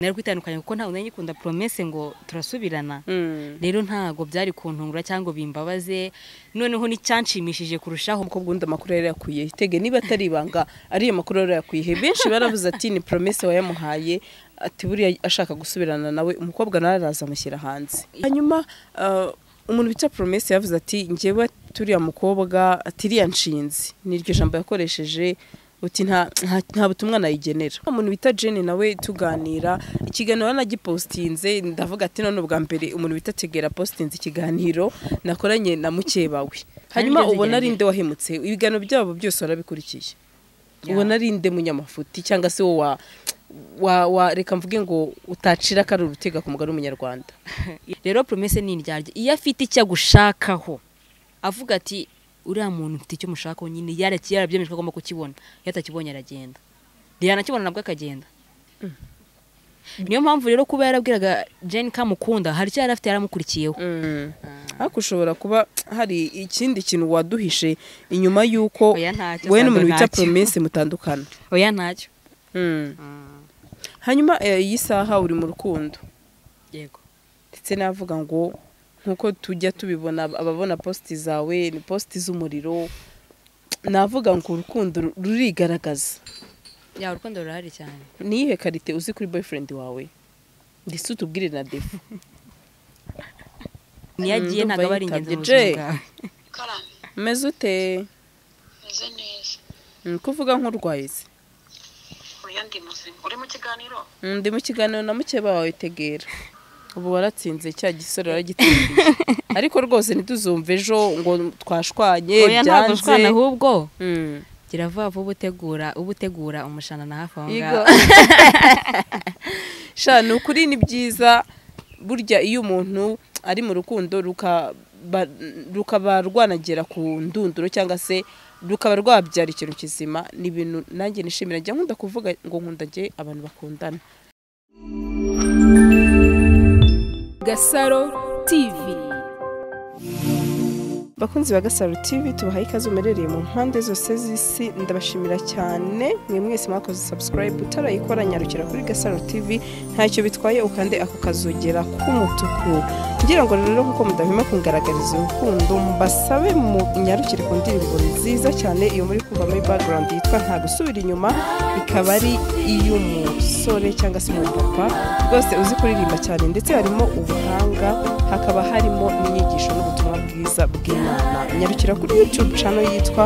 narwo itandukanye kuko ntawe nyikunda promesse ngo turasubirana rero ntago byari kuntungura cyangwa bimbabaze noneho nicyanshimishije kurushaho kuko ubundi amakuru yari yakwiye itege niba atari ibanga ariyo makuru yari yakwiye benshi baravuze ati ni promesse wayamuhaye ati buriya ashaka gusubirana nawe umukobwa nawe araza amushyira hanze hanyuma ah, umuntu bita promesse yavuze ati njyewe turiya mukobwa atiriya nshinzi niryo jambo yakoresheje uti nta nta- nta butumwa nayigenera umuntu bita Jenny nawe tuganira ikiganiro nanagipostinze ndavuga ati none ubwa mbere umuntu bita tegera postinze ikiganiro nakoranye na mukebawe hanyuma byose ubona ari igerageza. nde wahemutse ibiganiro byabo byose warabikurikiye Yeah. ubona ari nde munyamafuti cyangwa se wowe wa- wa wa reka mvuge ngo utacira akari urutega ku mugari w'umunyarwanda rero promesse ni indyarya iyo afite icyo agushakaho avuga ati uriya muntu mfite icyo mushakaho nyine yaraki yarabyemeje ko agomba kukibona iyo atakibonye aragenda yanakibona nabwo akagenda niyo mpamvu rero kuba yarabwiraga jeni ko amukunda hari icyo yari afite yaramukurikiyeho ariko ushobora kuba hari ikindi kintu waduhishe inyuma y'uko Oya, ntacyo, wowe n'umuntu ntabwo bita ntacyo. promesse mutandukana oya ntacyo hanyuma eh, iyi saha uri mu rukundo yego ndetse navuga ngo nk'uko tujya tubibona ababona positi zawe ni positi z'umuriro navuga ngo urukundo rurigaragaza ya urukundo rurahari cyane ni iyihe karite uzi kuri boyfriend wawe ndetse utubwire na defu niyo agiye ndumva ntabwo aba ari ingenzi mu yitabye. buzima bwawe karame umeze ute meze neza Mm, ko uvuga nk'urwaye se oya ndi muzima uri mu kiganiro Mm, ndi mu kiganiro na mukeba wawe tegera ubu waratsinze cya gisore waragitsindiye ariko rwose ntituzumve ejo ngo twashwanye oya ntabwo ushwana byanze ahubwo Mm. gira vuba vuba utegura uba utegura umushanana hafi aho Yego. ngaho sha ni ukuri ni byiza burya iyo umuntu ari mu rukundo ruka- ba- rukaba rwanagera ku ndunduro cyangwa se rukaba rwabyara ikintu kizima ni ibintu nanjye nishimira njya nkunda kuvuga ngo nkunda njye abantu bakundana Gasaro TV. bakunzi ba gasaro tv tubahaye ikaze umerereye mu mpande zose z'isi ndabashimira cyane mwe mwese mwakoze subscribe utarayikora nyarukira kuri gasaro tv ntacyo bitwaye ukande ako kazogera k'umutuku ngira ngo rero kuko mudahwema kungaragariza urukundo mbasabe mu nyarukire ku ndirimbo nziza cyane iyo muri kumva muri background yitwa nta gusubira inyuma ikaba ari iy'umusore cyangwa se umupapa rwose uzi kuririmba cyane ndetse harimo ubuhanga hakaba harimo n'inyigisho n'ubutumwa bwiza bw'imana nyarukira kuri youtube channel yitwa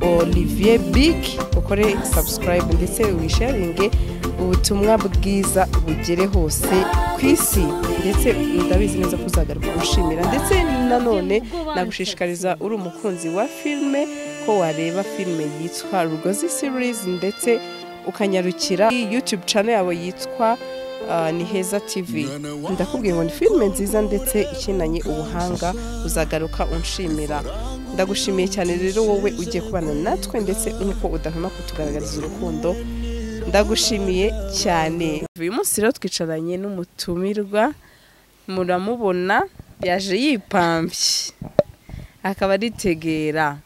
olivier big ukore subscribe ndetse wisharinge ubutumwa bwiza bugere hose ku isi ndetse ndabizi neza ko uzagaruka gushimira ndetse nanone nagushishikariza uri umukunzi wa filime ko wareba filime yitwa rugozi series ndetse ukanyarukira youtube channel yawe yitwa ah, ni heza tv ndakubwiye ngo ni filime nziza ndetse ikinanye ubuhanga uzagaruka unshimira ndagushimiye cyane rero wowe ugiye kubana natwe ndetse nuko udahwema kutugaragariza urukundo ndagushimiye cyane uyu munsi rero twicaranye n'umutumirwa muramubona yaje yipambye akaba aritegera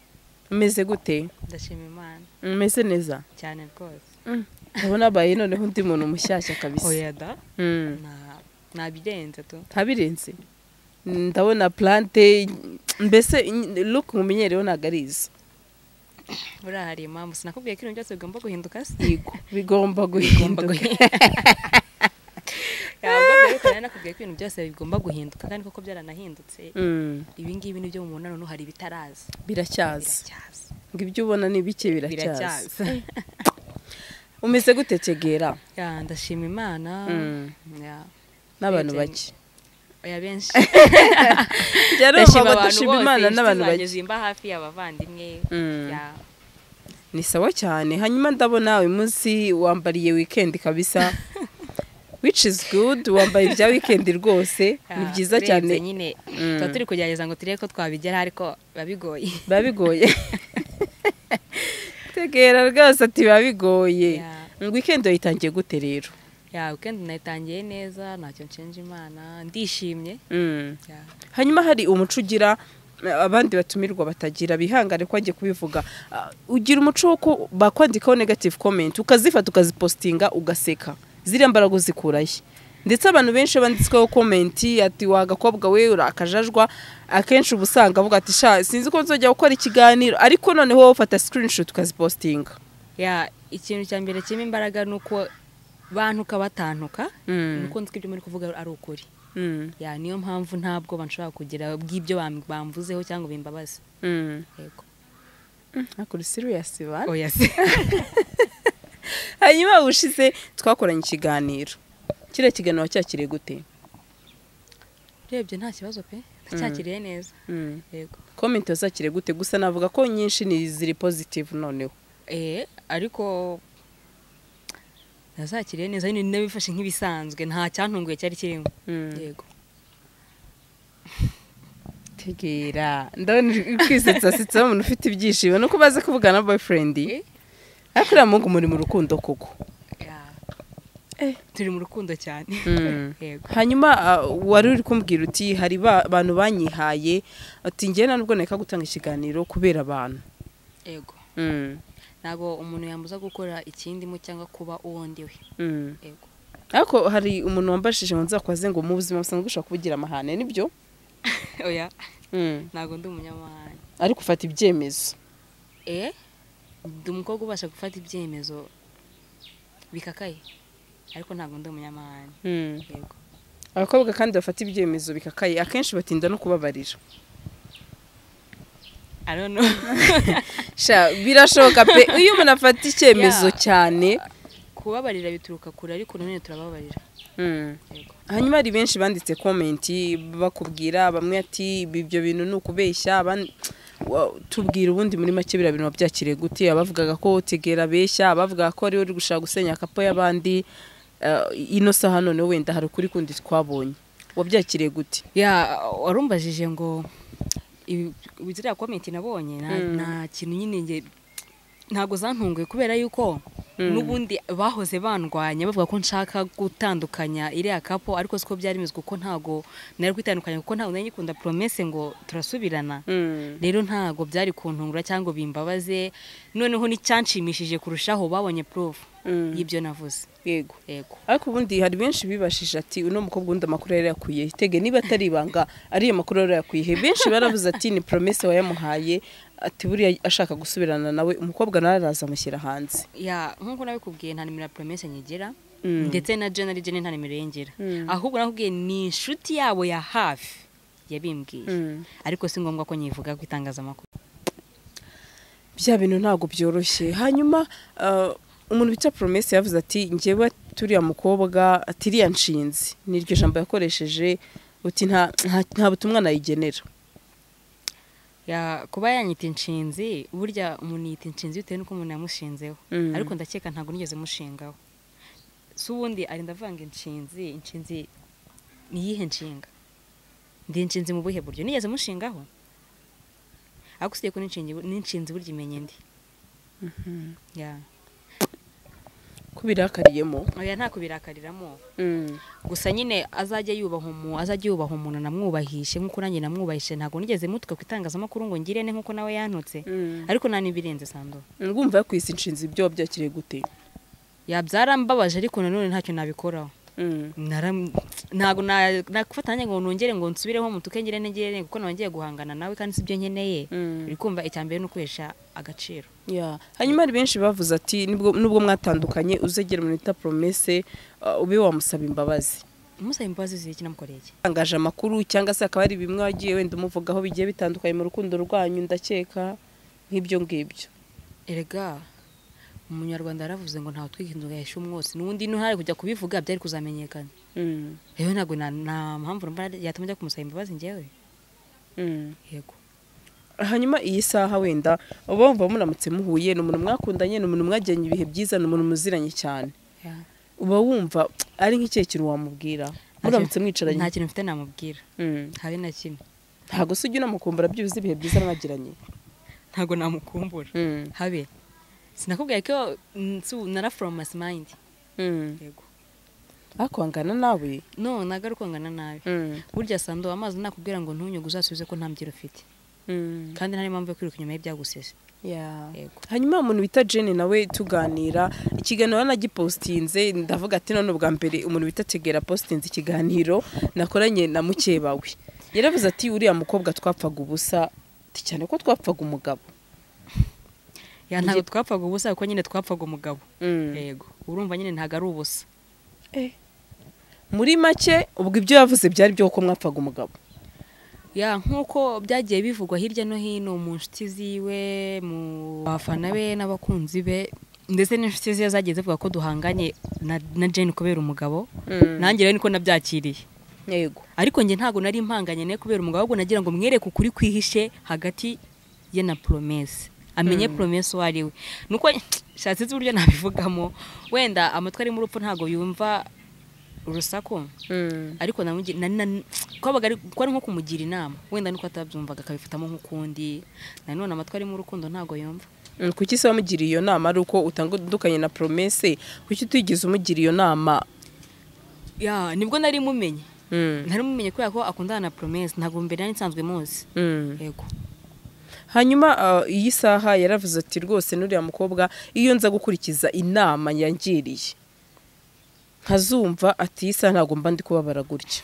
umeze gute ndashima imana umeze neza cyane rwose ndabona abaye noneho undi muntu mushyashya kabisa oya da Mm. nta- ntabirenze tu ntabirenze ndabona plante mbese look nkumenyerewe ntabwo ari izo buriya hari impamvu sinakubwiye ko ibintu byose bigomba guhinduka se Yego, bigomba bigomba guhinduka guhinduka ntabwo mbere nakubwiye ko ibintu byose bigomba guhinduka kandi koko byaranahindutse Mm, ibi ngibi ni byo mu munani ubu hari ibitaraza biracyaza biracyaza ngo ibyo ubona ni bike biracyaza biracyaza umeze gute tegera Ya, ndashima imana Mm. Ya, n'abantu Birenze. bake oya benshi yarumva badashima imana inshuti n'abantu zanjye bake zimba hafi y'abavandimwe Mm. Ya, ni sawa cyane hanyuma ndabona uyu munsi wambariye wikendi kabisa which is good wambaye ibya wikendi rwose ya, ni byiza urenze cyane nyine Mm. tuba turi kugerageza ngo turebe ko twabigera ariko biba bigoye biba bigoye tegera rwose ati biba bigoye Yeah. wikendi wayitangiye gute rero ya weekend nayitangiye neza ntacyo nshinja imana ndishimye Mm. Ya. hanyuma hari umuco ugira eh, abandi batumirwa batagira bihangane ko agiye kubivuga Ah, ugira umuco wo ku- bakwandikaho negative comment ukazifata ukazipostinga ugaseka ziriya mbaraga uzikurayo ndetse abantu benshi banditsweho komenti ati wa gakobwa we uri akajajwa akenshi uba usanga avuga ati sha sinzi ko nzajya gukora ikiganiro ariko noneho wowe ufata sikirinishuti ukazipositinga ya ikintu cya mbere kirimo imbaraga ni uko bantuka batantuka Mm. nuko nzi ko ibyo muri kuvuga ari ukuri ya niyo mpamvu ntabwo banshobora kugira bw'ibyo bam- bamvuzeho cyangwa bimbabaza yego akora siriyasi bane oya se hanyuma bushize twakoranye ikiganiro kiriya kiganiro cyakiriye gute urebye nta kibazo pe ndacyakiriye neza yego komenti wazakiriye gute gusa navuga ko nyinshi ni ziri pozitivu noneho eh ariko nazakiriye neza nyine nabifashe nk'ibisanzwe nta cyantunguye cyari kirimo yego tegera ndabona uri kwisetsa umuntu ufite ibyishimo nuko umaze kuvugana na boyifurendi ariko uriya muhungu muri mu rukundo koko Ya. Eh. turi mu rukundo cyane yego hanyuma ah, wari uri kumbwira uti hari ba- abantu banyihaye ati njyewe nta nubwo neka gutanga ikiganiro kubera abantu yego Mm, ntabwo umuntu yambuza gukora ikindimo cyangwa kuba uwo ndi we mm. yego ariko hari umuntu wambashije ngo nzakubaze ngo mu buzima busanzwe ushobora kubugira amahane nibyo oya Mm. ntabwo ndi umunyamahanga ariko ufata ibyemezo eh ndi umukobwa ubasha gufata ibyemezo bikakaye ariko ntabwo ndi umunyamahanga Mm. yego abakobwa kandi bafata ibyemezo bikakaye akenshi batinda no kubabarira i don't know sha birashoboka pe iyo umuntu afata icyemezo Yeah. cyane kubabarira bituruka kure ariko nanone turababarira yego hanyuma hari benshi banditse komenti bakubwira bamwe ati "Ibi- ibyo bintu ni ukubeshya abandi Wa- tubwira ubundi muri make biriya bintu wabyakiriye gute abavugaga ko tegera abeshya abavugaga ko ariwe uri gushaka gusenya akapo y'abandi eh, ino saha none wenda hari ukuri kundi twabonye wabyakiriye gute ya warumbajije ngo ibi- ibi- ziriya komenti nabonye nta Mm. nta kintu nyine nge ntabwo zantunguye kubera yuko Mm. n'ubundi bahoze bandwanya bavuga ko nshaka gutandukanya iriya kapo ariko siko byari bimeze kuko ntabwo nari kwitandukanya kuko ntabwo nari nyikunda promese ngo turasubirana rero ntabwo byari kuntungura cyangwa ngo bimbabaze noneho n'icyanshimishije kurushaho babonye porofu Mm. y'ibyo navuze yego yego ariko ubundi hari benshi bibashije ati uno mukobwa ubundi amakuru yari yakuye tege niba atari ibanga ariyo makuru yari yakuye benshi baravuze ati ni promese wayamuhaye ati buriya ashaka gusubirana nawe umukobwa nawe araza amushyira hanze ya nk'uko nabikubwiye nta nimero ya promese nyigira Mm. ndetse na jena rigena nta nimero ye ngira Mm. ahubwo nakubwiye ni inshuti yabo ya hafi yabimbwiye ariko si ngombwa ko nyivuga ku itangazamakuru bya bintu ntabwo byoroshye hanyuma ah, umuntu bita promese yavuze ati njyewe turiya mukobwa atiriya nshinzi niryo jambo yakoresheje uti nta nta- nta butumwa nayigenera ya kuba yanyita inshinzi burya umuntu yita inshinzi bitewe n'uko umuntu yamushinzeho Mm. ariko ndakeka ntabwo nigeze mushingaho si ubundi ari ndavanga inshinzi inshinzi ni iyihe nshinga ndi inshinzi mu buhe buryo nigeze mushingaho ariko usigaye ko n'inshingi- n'inshinzi burya imenye ndi ya kubirakariyeho oya nta kubirakariramo gusa nyine azajya yubaha umuntu azajya yubaha umuntu namwubahishe nk'uko nanjye namwubahishe ntabwo nigeze mutuka ku itangazamakuru ngo ngire ne nk'uko nawe yantutse ariko nta n'ibirenze sando ngumva yakwise inshinzi ibyo wabyakiriye gute byaramubabaje ariko nanone ntacyo nabikoraho Mm. Naram- ntabwo na- nakufatanya ngo nongere ngo nsubireho mutuke ngire ne ngire ne kuko nongeye guhangana nawe kandi sibyo nkeneye Mm. uri kumva icya mbere ni ukwihesha agaciro Yeah. hanyuma hari benshi bavuze ati nubwo nubwo mwatandukanye uzegera umuntu wita promese uh, ube wamusaba imbabazi umusaba imbabazi z'iki namukoreye iki utangaje amakuru cyangwa se hakaba hari bimwe wagiye wenda umuvugaho bigiye bitandukanye mu rukundo rwanyu ndakeka nk'ibyo ngibyo erega umunyarwanda yaravuze ngo ntawe twihinduka yahesha umwotsi n'ubundi ntihari kujya kubivuga byari kuzamenyekana Mm. rero ntabwo na- nta mpamvu rumva yatuma ajya kumusaba imbabazi ngewe Mm. yego hanyuma iyi saha wenda uba wumva muramutse muhuye ni umuntu mwakundanye ni umuntu mwagiranye ibihe byiza ni umuntu muziranye cyane uba wumva ari nk'ikihe kintu wamubwira muramutse mwicaranye nta kintu mfite namubwira Mm. habe na kimwe ntabwo se ujya unamukumbura byibuze ibihe byiza mwagiranye ntabwo namukumbura Mm. habe sinakubwiye ko nsu nara from mas mind Mm. yego akwangana nawe no nagaruka ngana nabi burya sando amazi nakubwira ngo ntunyuge uzasubize ko nta mbyiro ufite kandi nta n'impamvu yo kwiruka inyuma y'ibyagusese ya yego hanyuma umuntu bita jeni nawe tuganira ikiganiro yanagipositinze ndavuga ati none ubwa mbere umuntu bita tegera positinze ikiganiro nakoranye na mukeba we yaravuze ati uriya mukobwa twapfaga ubusa ati cyane ko twapfaga umugabo ya ntabwo twapfaga ubusa kuko nyine twapfaga umugabo Mm. yego urumva nyine ntabwo ari ubusa muri make ubwo ibyo yavuze byari byo ko mwapfaga umugabo ya nk'uko byagiye bivugwa hirya no hino mu nshuti ziwe mu bafana be n'abakunzi be ndetse n'inshuti ziwe zagiye zivuga ko duhanganye na, na jane kubera umugabo nanjye rero niko nabyakiriye yego ariko njye ntabwo nari impanganye nayo kubera umugabo ahubwo nagira ngo mwereke ukuri kwihishe hagati ye na poromesi amenye poromesi uwo ari we nuko shatse uburyo nabivugamo wenda amatwi ari muri upfu ntabwo yumva urusaku ariko namugi- na- na- kwabaga ari kwari nko kumugira inama wenda nuko atabyumvaga akabifitamo nk'ukundi nanone amatwi ari mu rukundo ntabwo yumva Mm, kuki se wamugiriye iyo nama ari uko utandukanye na promese kuki utigeze umugira iyo nama ya nibwo nari mumenye Mm, nari mumenye kubera ko akundana na poromesi ntabwo mbere nari nsanzwe muzi mm. yego hanyuma ah, iyi saha yaravuze ati rwose n'uriya mukobwa iyo nza gukurikiza inama yangiriye nkazumva ati iyi saha ntabwo mba ndi kubabara gutya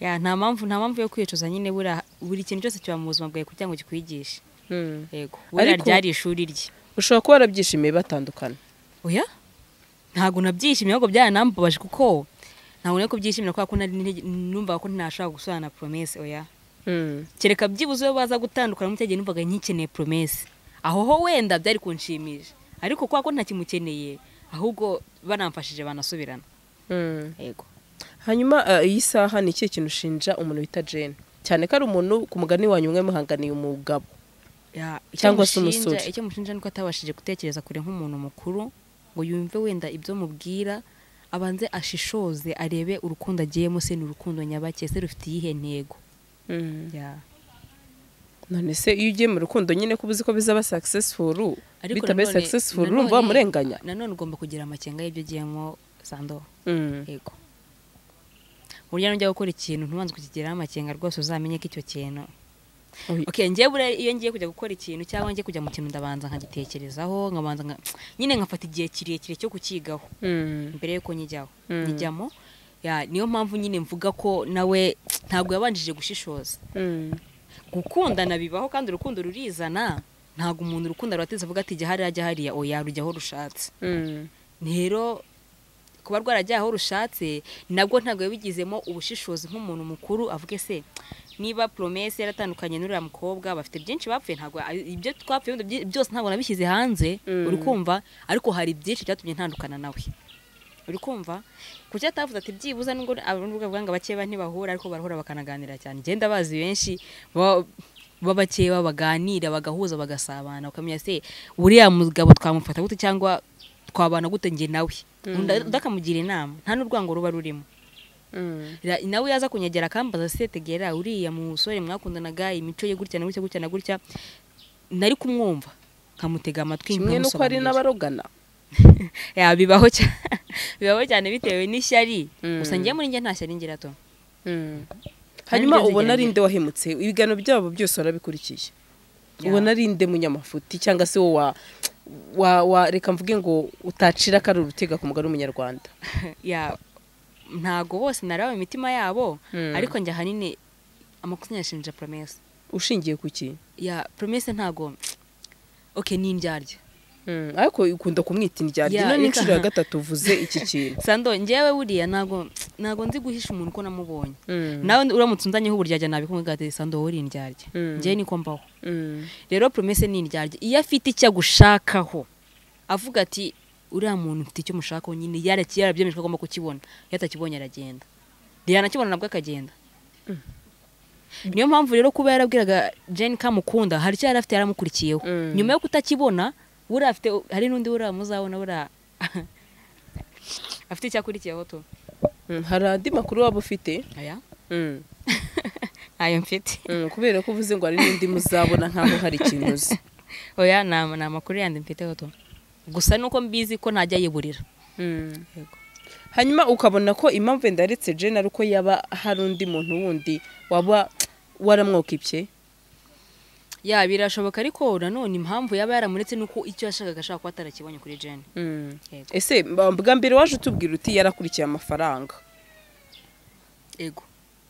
ya nta mpamvu nta mpamvu yo kwicuza nyine buriya buri kintu cyose kiba mu buzima bwawe kugira ngo kikwigishe Mm. yego buriya Ariko- ryari ishuri rye ushobora kuba warabyishimiye batandukana oya ntabwo nabyishimiye ahubwo byaranambabaje kuko ntabwo nari kubyishimira kubera ko nari nte- numvaga ko ntashobora gusobanura poromese oya Mm, kereka byibuze iyo baza gutandukana mu cyagihe numvaga nkikeneye poromese aho ho wenda byari kunshimisha ariko kubera ko ntakimukeneye ahubwo banamfashije banasubirana mm. yego hanyuma ah, iyi saha ni ikihe kintu ushinja umuntu wita jane cyane ko ari umuntu ku mugani wanyu umwe muhanganiye umugabo Ya, icyo Cyangwa se mushinja- umusore. icyo mushinja nuko atabashije gutekereza kure nk'umuntu mukuru ngo yumve wenda ibyo mubwira abanze ashishoze arebe urukundo agiyemo se ni urukundo nyabake se rufite iyihe ntego Mm. Ya. none se iyo ugiye mu rukundo nyine ko uzi ko bizaba successful Ariko bitabaye nanone- successful nanone- urumva wamurenganya nanone ugomba kugira amakenga y'ibyo ugiyemo sando Mm. yego burya nujya gukora ikintu ntubanze kukigiraho amakenga rwose uzamenye ko icyo kintu Oy. okay njye buriya iyo ngiye kujya gukora ikintu cyangwa ngiye kujya mu kintu ndabanza nkagitekerezaho nkabanza nka- nyine nkafata igihe kirekire cyo kukigaho Mm. mbere yuko nyijyaho Mm. nyijyamo ya niyo mpamvu nyine mvuga ko nawe ntabwo yabanjije gushishoza Mm. gukundana bibaho kandi urukundo rurizana ntabwo umuntu urukundo rubateza avuga ati jya hariya jya hariya oya rujya aho rushatse Mm. rero kuba rwarajya aho rushatse nabwo ntabwo yabigizemo ubushishozi nk'umuntu mukuru avuge se niba poromese yaratandukanye n'uriya mukobwa bafite byinshi bapfuye ntabwo ibyo twapfuye wenda byi- byose ntabwo nabishyize hanze Mm. uri kumva ariko hari byinshi byatumye ntandukana nawe uri kumva kuki atavuze ati byibuze nubwo nubwo avuga ngo abakeba ntibahura ariko barahura bakanaganira cyane genda bazi benshi ba- b'abakeba baganira bagahuza bagasabana bakamenya se uriya mugabo twamufata gute cyangwa twabana gute njye nawe Undi- undi akamugira inama nta n'urwango ruba rurimo Mm. Ra- nawe yaza kunyegera akambaza se tegera uriya musore mwakundanaga imico ye gutya na gutya gutya na gutya nari kumwumva nkamutega amatwi kimwe nuko nkamusobanurira. hari n'abarogana Ya, bibaho cyane bibaho cyane bitewe n'ishyari Mm. gusa njye muri njye nta shyari ngira to Mm. hanyuma byose ubona ari gerageza. nde wahemutse ibiganiro byabo byose warabikurikiye Ya. ubona ari nde munyamafuti cyangwa se wowe wa- wa- wa reka mvuge ngo utacira akari urutega ku mugani w'umunyarwanda ya ntago bose naraba imitima yabo Mm. ariko njye ahanini amakosa nyashinja promese ushingiye ku ki ya promese ntago okay ni indyarya Mm. ariko ukunda kumwita indyarya Ya, ino ni reka- inshuro ya gatatu uvuze iki kintu sando njyewe buriya ntago ntago nzi guhisha umuntu ko namubonye Mm. nawe uramutse unzanyeho uburyarya nabikubwira ati sando wowe uri indyarya Mm. njyewe niko mbaho Mm. rero promese ni indyarya iyo afite icyo agushakaho avuga ati uriya muntu mfite icyo mushakaho nyine yaraki yarabyemeje ko agomba kukibona iyo atakibonye aragenda yanakibona nabwo akagenda niyo mpamvu rero kuba yarabwiraga jane ko amukunda hari icyo yari afite yaramukurikiyeho Mm. nyuma yo kutakibona buriya afite hari n'undi buriya muzabona buriya afite icyo akurikiyeho tu Mm. hari andi makuru waba ufite aya Mm. ntayo mfite Mm, kubera ko uvuze ngo hari n'indi muzabona nkaho hari ikintu uzi oya ni ama- ni amakuru yandi mfiteho tu gusa nuko mbizi ko ntajya yiburira Mm. yego hanyuma ukabona ko impamvu wenda yaretse jane ari uko yaba hari undi muntu wundi waba waramwokibye ya birashoboka ariko nanone impamvu yaba yaramuretse ni uko icyo yashakaga ashaka kuba atarakibonye kuri jene Yego. ese mba- bwa mbere waje utubwira uti yarakurikiye amafaranga ego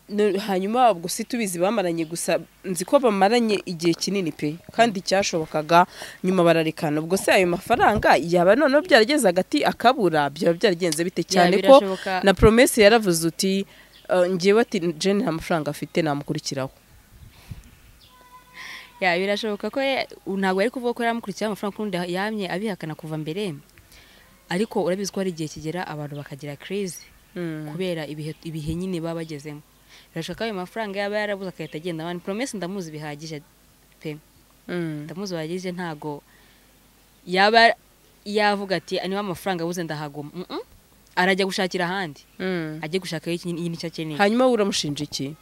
No- hanyuma ubwo si tubizi bamaranye gusa nzi ko bamaranye igihe kinini pe kandi cyashobokaga nyuma bararekana ubwo se ayo mafaranga yaba noneho byarageze hagati akabura byaba byaragenze bite cyane ko birashoboka. na promesi yaravuze uti "Eh, njyewe ati jene nta mafaranga afite namukurikiraho ya birashoboka ko ye- ntabwo ari kuvuga ko yaramukurikiyeho amafaranga kundi yamye abihakana kuva mbere ariko urabizi ko hari igihe kigera abantu bakagira kirizi kubera ibihe ibihe nyine baba bagezemo birashoboka ko ayo mafaranga yaba yarabuze agahita agenda abantu poromesi ndamuzi bihagije pe ndamuzi bihagije ntago yaba yavuga ati niba amafaranga abuze ndahagoma Mm-mm. arajya gushakira ahandi ajye gushaka icyo akeneye hanyuma we uramushinja iki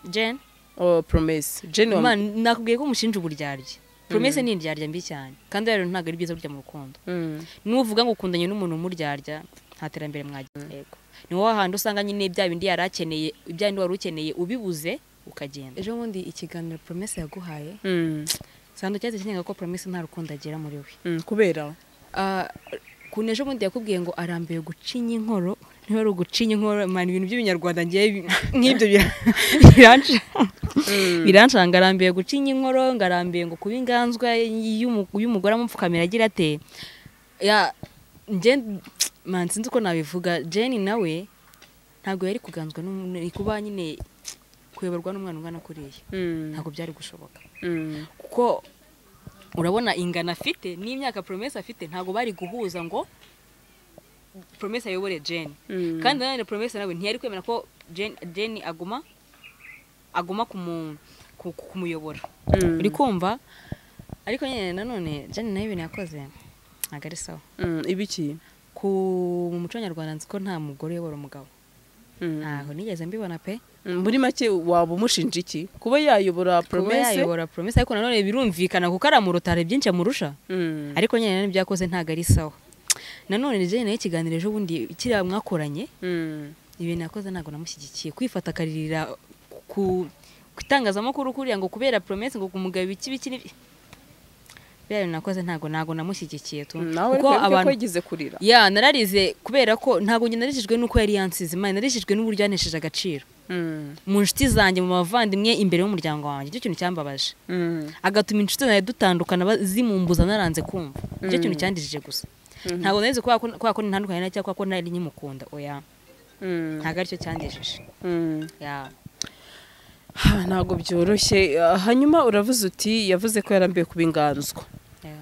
jane oh promesi jene wa Man, nakubwiye ko umushinja uburyarya promese ni indyarya mbi cyane kandi rero ntabwo ari byiza burya mu rukundo Mm. nuvuga ngo ukundanye n'umuntu umuryarya nta terambere mwagira yego ni wowe ahantu usanga nyine bya bindi yari akeneye bya bindi wari ukeneye ubibuze ukagenda ejo bundi ikiganiro promese yaguhaye Mm. sando cyahise kinyaga ko promese nta rukundo agera muri we Mm, kubera Ah, ukuntu ejo bundi yakubwiye ngo arambiwe gucinya inkoro niba ari ugucinya inkoro mani ibintu by'ibinyarwanda ngewe bi- nk'ibyo bira- biranca- birancanga arambiwe gucinya inkoro ngo arambiwe ngo kuba inganzwa y'umu- y'umugore amupfukamira agira ate ya nge man sinzi uko nabivuga jeni nawe ntabwo yari kuganzwa n'umuntu- ni kuba nyine kuyoborwa n'umwana ungana kuriya Mm. ntabwo byari gushoboka Mm. kuko urabona ingano afite n'imyaka promesi afite ntabwo bari guhuza ngo promesi ayobore jeni Mm. kandi nanone promesi nawe ntiyari kwemera ko jeni aguma aguma kumu- ku- ku- kumuyobora Mm. uri kumva ariko nyine nanone jeni nayo ibintu yakoze ntabwo ari sawa Mm, ibiki ku mu muco nyarwanda nzi ko nta mugore uyobora umugabo Mm. ntaho nigeze mbibona pe muri make waba umushinja iki kuba yayobora kuba promese yayobora promesi ariko nanone birumvikana kuko aramurutara byinshi amurusha Mm. ariko nyine n'ibyo yakoze ntabwo ari sawa nanone jane nayo ikiganiro ejo bundi kiriya mwakoranye Mm. ibintu yakoze ntabwo namushyigikiye kwifata akaririra ku ku itangazamakuru kuriya ngo kubera promesi ngo kumugabo ibiki biki n'ibi- biriya bintu nakoze ntabwo ntabwo namushyigikiye tu nawe kuko ko abantu yigeze kurira ya nararize kubera ko ntabwo njye narijijwe n'uko yari yansize imana narijijwe n'uburyo yanesheje agaciro Mm. mu nshuti zanjye mu bavandimwe imbere y'umuryango wanjye icyo kintu cyambabaje Mm. agatuma inshuti zanjye dutandukana ba- zimumbuza naranze kumva nicyo kintu cyandijije gusa ntabwo narizi kubera ko- kubera ko ntandukanye nawe cyangwa kubera ko nari nkimukunda oya Mm. ntabwo aricyo cyandijije Mm. ya Ha, ntabwo byoroshye Ah, hanyuma uravuze uti yavuze ko yarambiwe kuba inganzwa ya.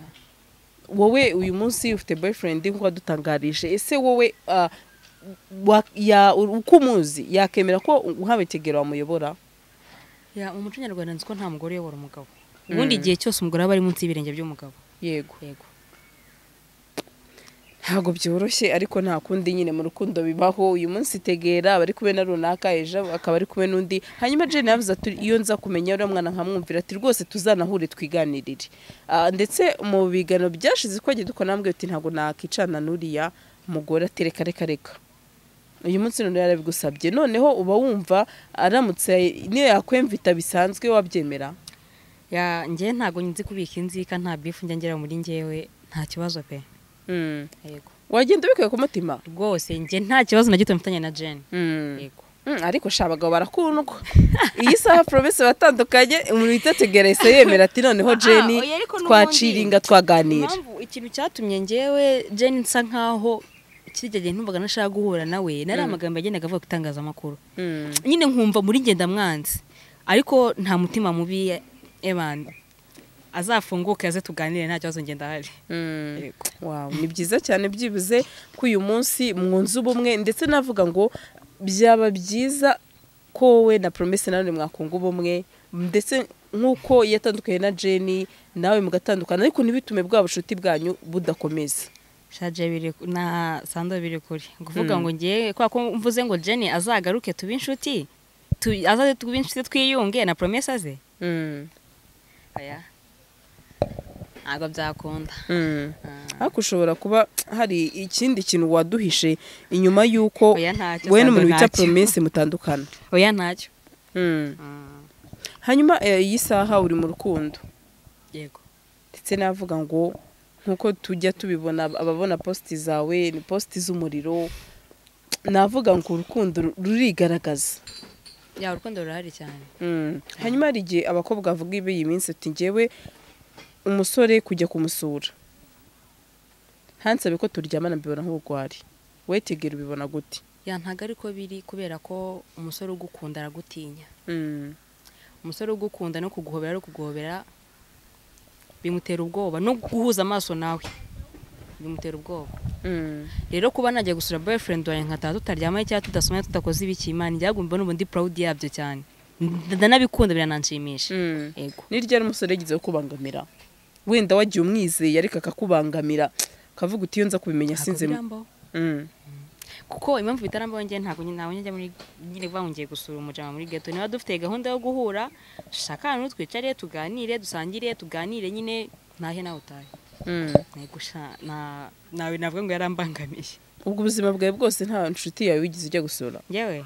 wowe uyu munsi ufite boyfriend nk'uko wadutangarije ese wowe ah, wa- ya- uko umuzi yakemera ko nk'abetegero bamuyobora ya mu muco nyarwanda nzi ko nta mugore uyobora umugabo ubundi igihe cyose umugore aba ari munsi y'ibirenge by'umugabo yego yego ntabwo byoroshye ariko nta kundi nyine mu rukundo bibaho uyu munsi tegera abari kumwe na runaka ejo akaba ari kumwe n'undi hanyuma jane yavuze ati iyo nza kumenya uriya mwana nkamwumvira ati rwose tuzanahure twiganirire Ah, ndetse mu biganiro byashize ko agiye dukora nambwe ati ntabwo nakicana n'uriya mugore ati reka reka reka uyu munsi noneho yarabigusabye noneho uba wumva aramutse niyo yakwemvita bisanzwe wabyemera ya njye ntabwo nzi kubika inzika nta bifu njya ngera muri njyewe nta kibazo pe yego wagenda ubikuye ku mutima rwose njye nta kibazo na gito mfitanye na jane yego Mm, ariko sha abagabo barakundwa iyi saha poromesi batandukanye umuntu witategera yahise yemera ati noneho jeni oya, ariko n'ubundi- twaciringa twaganira impamvu ikintu cyatumye njyewe jane nsa nkaho kirya gihe ntumvaga nashaka guhura nawe nari amagambo yagendaga avuga ku itangazamakuru Mm, nyine nkumva muri ngenda mwanzi ariko nta mutima mubi evan azafunguke aze tuganire nta kibazo ngenda ahari mm. Yego. Wow, ni byiza cyane byibuze ko uyu munsi mwunze ubumwe ndetse navuga ngo byaba byiza ko wowe na poromesi nawe mwakunga ubumwe ndetse nk'uko yatandukanye na jeni nawe mugatandukana ariko ntibitume bwa bucuti bwanyu budakomeza shaje biri na sando biri kuri kuvuga ngo ngiye kwa ko mvuze ngo jenny azagaruke tube inshuti tu- azaze tube inshuti twiyunge na promesa ze Mm, aya ntabwo byakunda mm. Ah. ariko ushobora kuba hari ikindi kintu waduhishe inyuma y'uko Oya, ntacyo, wowe Sandra, n'umuntu wita ntacyo. poromesi mutandukana oya ntacyo Mm. Mm. hanyuma eh, iyi saha uri mu rukundo yego ndetse n'avuga ngo nk'uko tujya tubibona ababona positi zawe ni positi z'umuriro navuga ngo urukundo rurigaragaza ya urukundo rurahari cyane Mm. hanyuma hari igihe abakobwa bavuga ibi iyi minsi ati ngewe umusore kujya kumusura ntansabe ko turyamana mbibona nk'ubugwari wetegera ubibona gute ya ntago ariko biri kubera ko umusore ugukunda aragutinya Mm. umusore ugukunda no kuguhobera no kuguhobera bimutera ubwoba no guhuza amaso nawe bimutera ubwoba Mm. rero kuba najya gusura boyfriend wawe nkataha tutaryamanye cyangwa tudasomanye tudakoze ibiki imana ijya mbona ubu ndi proud yabyo cyane Nda- ndanabikunda biranshimisha Mm. yego ni ryari umusore yagize wo kubangamira wenda wagiye umwizeye ariko akakubangamira ukavuga uti iyo nza kubimenya Ntabwo sinzi birambaho. Mm. kuko impamvu bitarambaho njye ntabwo nyine ntabwo njya muri nyine bahungiye gusura umujama muri ghetto niba dufite gahunda yo guhura shaka ahantu twicare tuganire dusangire tuganire nyine ntahe nawe utahe Mm. Negusha na nawe navuga ngo yarambangamiye ubwo ubuzima bwawe bwose nta nshuti yawe wigeze ujya gusura yewe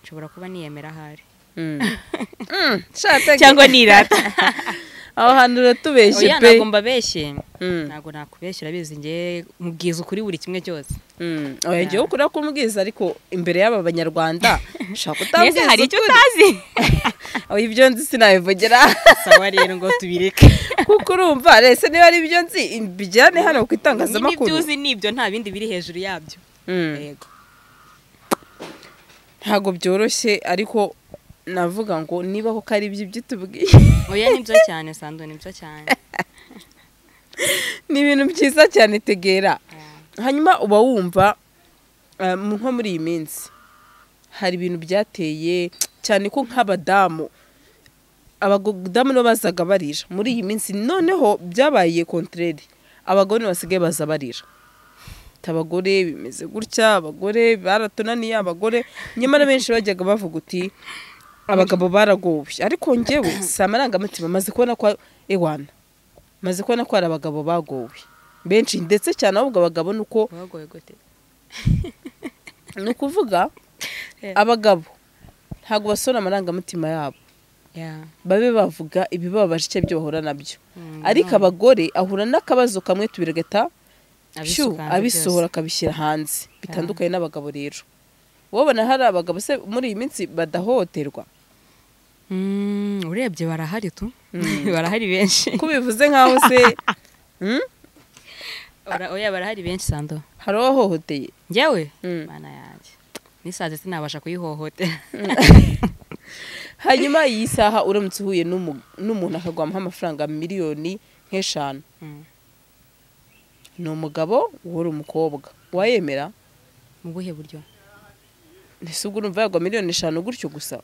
nshobora kuba niyemera ahari Mm. Mm. Shatege. cyangwa nirata aho hantu uratubeshye oya pe ntabwo mbabeshye Mm. ntabwo nakubeshyira bizi ngewe mubwiza ukuri buri kimwe cyose Mm. oya ngewe ukuri kumubwiza ariko imbere y'aba banyarwanda ushaka mbese utambwiza hari icyo ukuri utazi oya ibyo nzi sinabivugera sawa rero ngo tubireke kuko urumva rese niba ari ibyo nzi mbijyane hano ku niba ibyo itangazamakuru uzi nibyo nta bindi biri hejuru yabyo Mm. yego ntabwo byoroshye ariko navuga ngo niba koko ari ibyo ibyo tubwiye oya ni byo cyane sandu ni byo cyane ni ibintu byiza cyane tegera hanyuma uba wumva eh, mu- nko muri iyi minsi hari ibintu byateye cyane ko nk'abadamu abadamu nibo bazaga barira muri iyi minsi noneho byabaye kontreri abagore nibo basigaye baza barira Ati, abagore bimeze gutya abagore baratunaniye abagore nyamara benshi bajyaga bavuga uti abagabo baragowe ariko ngewe si amarangamutima maze kubona ko ewana maze kubona ko hari abagabo bagowe benshi ndetse cyane ahubwo abagabo ni uko wagoye gute ni ukuvuga Eh. abagabo ntabwo basora amarangamutima yabo Ya. babe bavuga ibibabaje icyo byo bahura nabyo Mm, ariko none abagore ahura n'akabazo kamwe tubirigata shu abisuka hanze abisohora byose. akabishyira hanze bitandukanye n'abagabo rero wabona hari abagabo se muri iyi minsi badahohoterwa Mm, urebye barahari tu barahari benshi ko bivuze nk'aho se Hmm? Bara- oya barahari benshi sandu hari uwahohoteye njyewe Mm. mana yanjye nisaze sinabasha kuyihohotera hanyuma iyi saha uramutse uhuye n'umu- n'umuntu akaguha amafaranga miliyoni nk'eshanu Mm. ni umugabo wowe uri umukobwa wayemera mu buhe buryo ntise ubwo urumva yagwa miliyoni eshanu gutyo gusa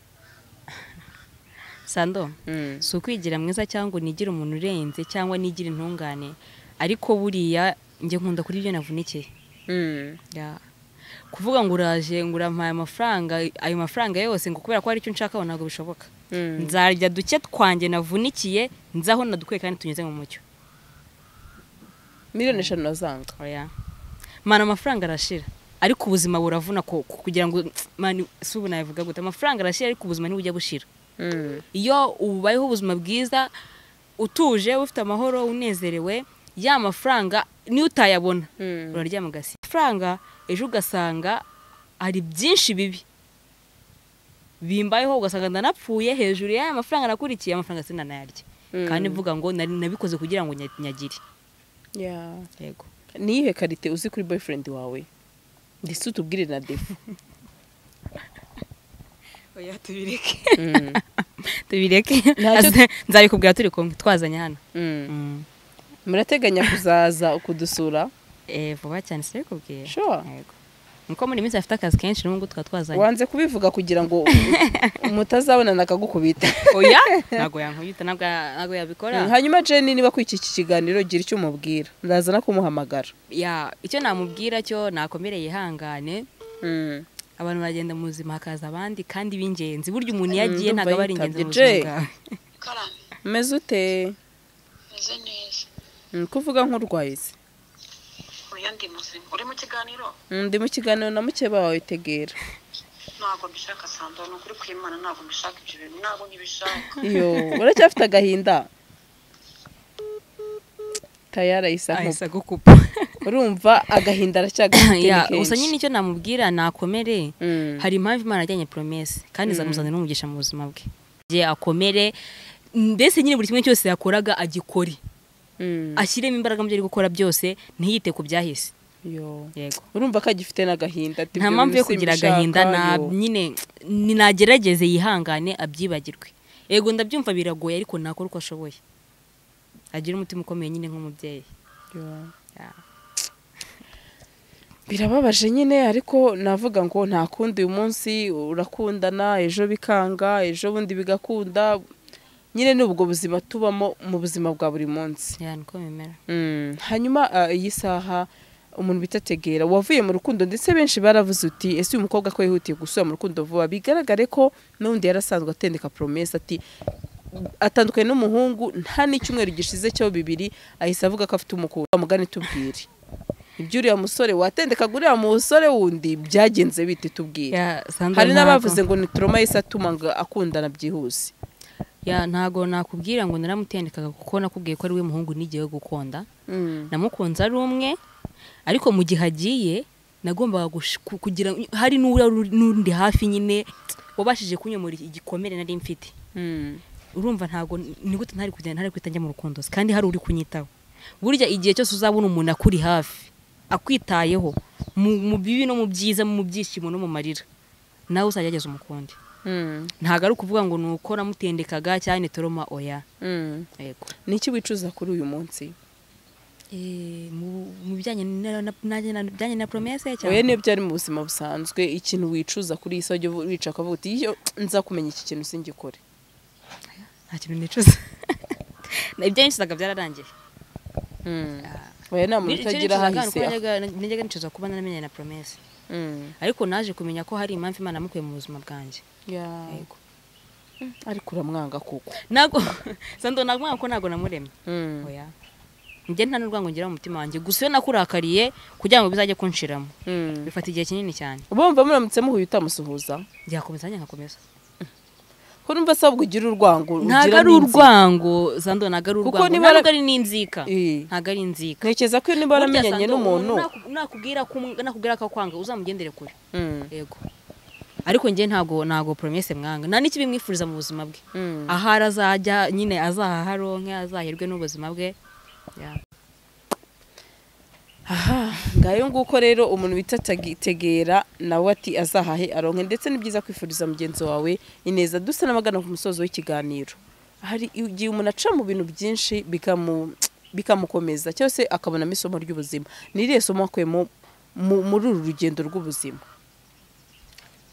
sando Mm. si ukwigira mwiza cyangwa unigire umuntu urenze cyangwa nigira intungane ariko buriya njye nkunda kuri ibyo navunikiye Mm. Ya. kuvuga ngo uraje ngo urampaye amafaranga ayo mafaranga yose ngo kubera ko hari icyo nshaka ntabwo bishoboka Mm. nzarya duke twanjye navunikiye nzaho nadukwe kandi tunyuze mu mucyo miliyoni eshanu nazanga oya mana amafaranga arashira ariko ubuzima buravuna ko ku- kugira ngo mani si ubu nabivuga gute amafaranga arashira ariko ubuzima ntibujya bushira Mm. iyo ubayeho ubuzima bwiza utuje ufite amahoro unezerewe ya mafaranga niyo utayabona Mm. uraryama ugasiba amafaranga ejo ugasanga hari byinshi bibi bimbayeho ugasanga ndanapfuye hejuru y'aya mafaranga nakurikiye amafaranga sinanayarya Mm. kandi mvuga ngo nari nabikoze kugira ngo nya- nyagire Yeah. yego ni iyihe karite uzi kuri boyfriend wawe ndetse utubwire na defu oya tubireke Mm. tubireke Ntacyo- Aze- nzabikubwira turi kumwe twazanye hano Mm. Mm. murateganya kuzaza ukudusura Eh, vuba cyane sinabikubwira Sure. yego nuko muri iyi minsi afite akazi kenshi n'ubu ngubu tukaba twazanye wanze kubivuga kugira ngo mutazabonana akagukubita oya ntabwo yankubita ntabwo ntabwo yabikora Mm, hanyuma jenny niba kuri iki iki kiganiro gira icyo umubwira ndaza no kumuhamagara ya icyo namubwira cyo nakomere yihangane Mm. abantu baragenda mu buzima hakaza abandi kandi b'ingenzi burya umuntu iyo Mm, agiye ndumva ntabwo aba ari yitabye. ingenzi mu buzima Jay. bwawe karani umeze ute meze neza Mm, ko uvuga nk'urwaye se oya ndi muzima uri mu kiganiro Mm, ndi mu kiganiro na mukeba wawe tegera ntabwo mbishaka sando ni ukuri kw'imana ntabwo mbishaka ibyo bintu ntabwo nkibishaka iyo uracyafite agahinda tayara isa nkuba ahise agukupa urumva agahinda aracyagafite Ya, ni kenshi. gusa nyine icyo namubwira nakomere Mm. hari impamvu imana yajyanye promese kandi izamuzanira umugisha mu buzima bwe igihe akomere mbese nyine buri kimwe cyose yakoraga agikore Mm. ashyiremo imbaraga mu byo ari gukora byose ntiyite ku byahise Yo. yego urumva ko agifite n'agahinda ati nta "Ibyo mpamvu yo bintu kugira simbishaka, agahinda na yo." nyine ni- nagerageze yihangane abyibagirwe yego ndabyumva biragoye ariko nakora uko ashoboye agira umutima ukomeye nyine nk'umubyeyi Yo. Ya. birababaje nyine ariko navuga ngo nta kundi uyu munsi urakundana ejo bikanga ejo bundi bigakunda nyine ni ubwo buzima tubamo mu buzima bwa buri munsi Ya, niko bimera Mm, hanyuma ah, iyi saha umuntu bita tegera wavuye mu rukundo ndetse benshi baravuze uti ese uyu mukobwa ko yihutiye gusubira mu rukundo vuba bigaragare ko n'undi yarasanzwe atendeka promesa ati atandukanye n'umuhungu nta n'icyumweru gishize cyo bibiri ahise avuga ko afite umukunda mugane tubwire iby'uriya musore watendekaga uriya musore wundi byagenze bite tubwire Ya, Sandra, hari ntabwo- n'abavuze ngo ni turoma yahise atuma ngo akundana byihuse ya ntago nakubwira ngo naramutendekaga kuko nakubwiye ko ari we muhungu nigiye gukunda Mm, namukunze ari umwe ariko mu gihe agiye nagombaga gush- ku- kugira hari n'ura n'undi hafi nyine wabashije kunyomora igikomere nari mfite mm, urumva ntago ni gute ntari kugenda ntari guhita njya mu rukundo kandi hari uri kunyitaho burya igihe cyose uzabona umuntu akuri hafi akwitayeho mu mu bibi no mu byiza mu byishimo no mu marira nawe uzajya ageza umukundi mm, ntago ari ukuvuga ngo ni uko namutendekaga cyane toroma oya mm. yego ni iki wicuza kuri uyu munsi Eh, mu mu bijyanye na- na- na- na- bijyanye na promese cyangwa oya niyo byari mu buzima busanzwe ikintu wicuza kuri iyi sajya wica ukavuga uti iyo nza kumenya iki kintu singikore nta kintu nicuza Na- ibyo nicuzaga byararangiye oya nta muntu Icyo utagira nicuzaga ni ahahise uko najyaga najyaga nicuza kuba naramenye na promese Mm. ariko naje kumenya ko hari impamvu imana yamukuye mu buzima bwanjye Ya. Yego. ariko uramwanga kuko ntabwo sando ntabwo ko ntabwo namuremye Mm. oya njye nta n'urwango ngira mu mutima wanjye gusa iyo nakurakariye kugira ngo bizajye kunshiramo Mm. bifata igihe kinini cyane bumva muramutse muhuye utamusuhuza byakomeza nanjye nkakomeza ko numva asabwa ugira urwango ntabwo ugira ari n'inzika. urwango sando ntabwo ari Kuko urwango niba ntabwo ara- ari n'inzika Eh. ntabwo ari inzika ntekereza ko iyo niba Burya waramenyanye Sandro, n'umuntu umuntu naku- nakubwira ko um- nakubwira ko akwanga uzamugendere kure Mm. yego ariko njye ntago ntago promese mwanga nta n'ikibi mwifuriza mu buzima bwe Mm. ahari azajya nyine azaharonke azaherwe n'ubuzima bwe Ya. aha ngayo nguko rero umuntu bita tagi- tegera nawe ati azahahe aronke ndetse ni byiza kwifuriza mugenzi wawe ineza dusa n'abagana ku musozo w'ikiganiro hari igihe umuntu aca mu bintu byinshi bikamu- bikamukomeza cyangwa se akabonamo isomo ry'ubuzima ni iriya somo akuyemo mu- muri uru rugendo rw'ubuzima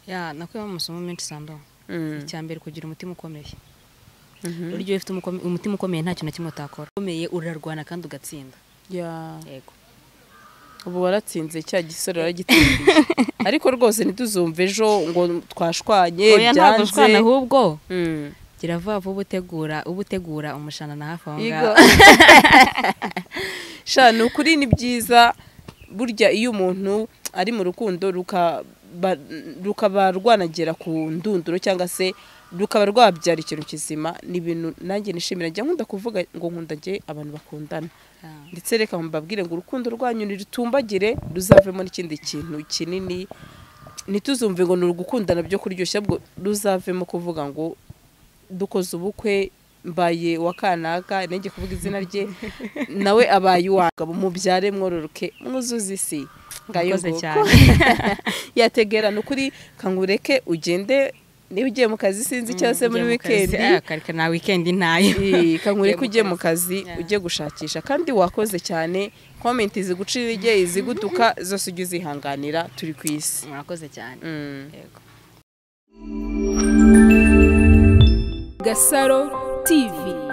ya nakuyemo amasomo menshi sando Mm. icya mbere kugira umutima ukomeye Mhm. burya iyo ufite umukome- umutima ukomeye nta kintu na kimwe utakora ukomeye urarwana kandi ugatsinda Ya, yego ubu waratsinze cya gisore waragitsindiye ariko rwose ntituzumve ejo ngo twashwanye oya ntabwo ushwana byanze ahubwo Mm. gira vuba vuba utegura uba utegura umushanana hafi aho ngaho Igo. sha ni ukuri ni byiza burya iyo umuntu ari mu rukundo ruka- ba- rukaba rwanagera ku ndunduro cyangwa se rukaba rwabyara ikintu kizima ni ibintu nanjye nishimira njya nkunda kuvuga ngo nkunda njye abantu bakundana Ya. ndetse reka mbabwire ngo urukundo rwanyu nirutumbagire ruzavemo n'ikindi kintu kinini ntituzumve ngo ni ugukundana byo kuryoshya bwo ruzavemo kuvuga ngo dukoze ubukwe mbaye wa kanaka nanjye kuvuga izina rye nawe abaye uwanga mubyare mwororoke mwuzuze isi ngayo Murakoze nguko. cyane. yategera ni ukuri kangureke ugende niba ugiye mu kazi sinzi cyangwa se muri Ugiye mu kazi, wikendi ah, kare- nta wikendi ntayo Eh, kankure ko ugiye Ugiye mu mu kazi Yeah. ugiye gushakisha kandi wakoze cyane komenti iziguca intege izigutuka zose ujye uzihanganira turi ku isi murakoze cyane Mm. yego Gasaro TV